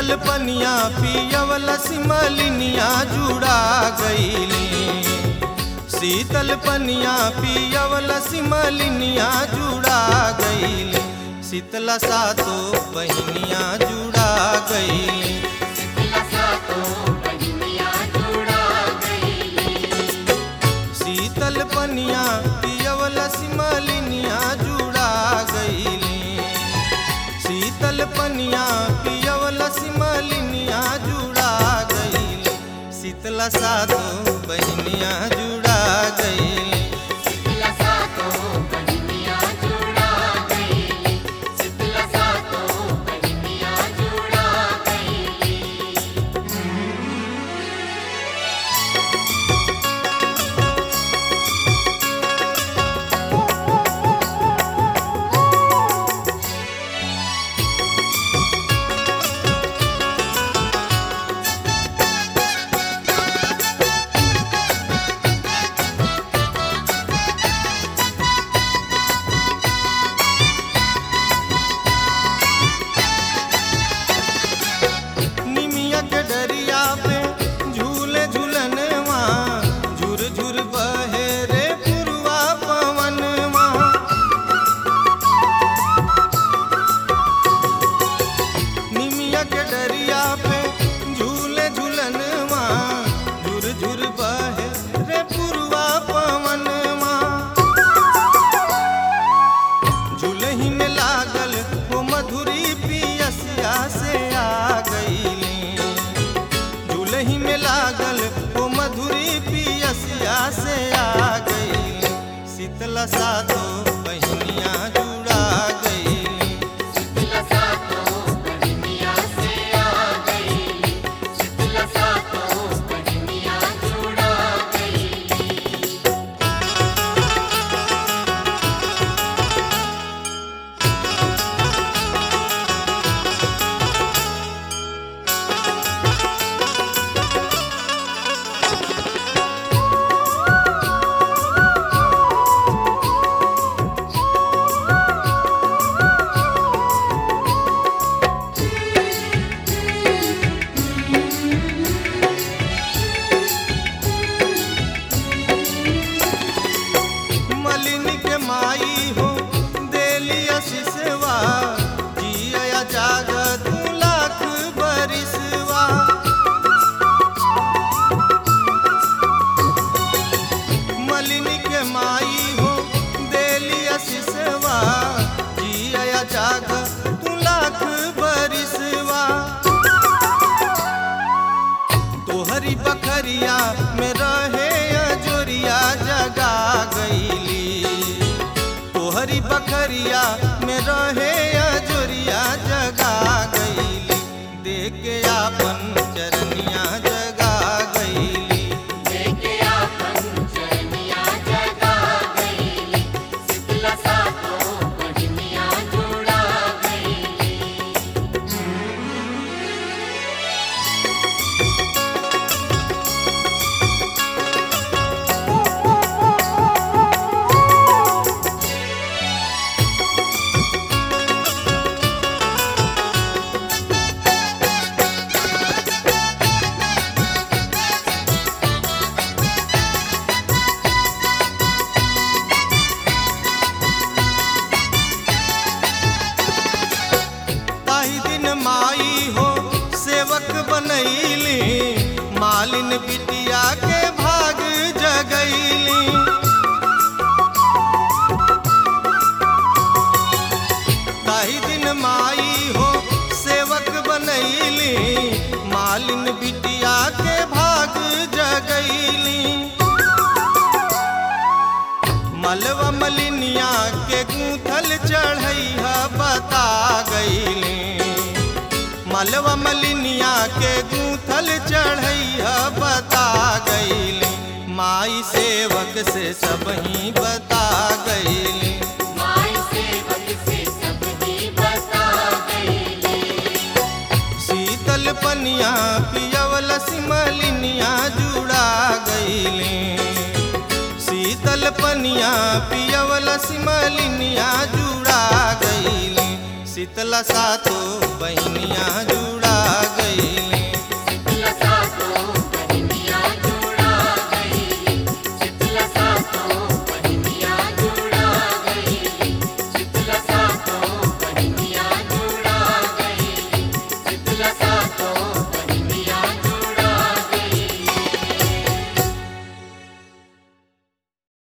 शीतल पनिया पियवल सिमलिनिया जुड़ा गईली शीतल पनिया पियवल सिमलिनिया जुड़ा गईली शीतला सातो बहिनिया जुड़ा गईली शीतल पनिया पियवल सिमलिनिया जुड़ा गईली शीतल पनिया पियवल सिमलिनिया जुड़ा गईली शीतला सातो बहिनिया जुड़ा गईली निमिया के डरिया पे झूले झूलनवा झुर झुर बहे रे पुरवा पवनवा निमिया के डरिया पे झूले झूलनवा झुर झुर बहे रे पुरवा पवनवा झूलही में लागल वो मधुरी पियसिया से आ गईली झूलही में लागल वो मधुरी पियसिया से आ गईली शीतला सातो बहिनिया जुड़ा गईली मलिनी के माई हो देली आशीषवा जिया जाग तू लाख बरिसवा मलिनी के माई हो देली आशीषवा जिया जाग तू लाख बरिसवा तोहरी बखरिया में रहे अजोरिया जगा गईली तोहरी बखरिया में रहे अजोरिया जगा गईली देख के आपन चरनिया जगा गईली ताही दिन माई हो सेवक बनैली मालिन बिटिया के भाग जगैली ताही दिन माई हो सेवक बनैली मालिन बिटिया के भाग जगैली मलवा मलिनिया के गूंथल चढ़ैया बता गईली मलवा मलिनिया के गूंथल चढ़ैया बता गईली माई सेवक से सब ही बता गईली शीतल पनिया पियवल सिमलिनिया जुड़ा गईली शीतल पनिया पियवल सिमलिनिया जुड़ा गईली शीतला सातो बहिनिया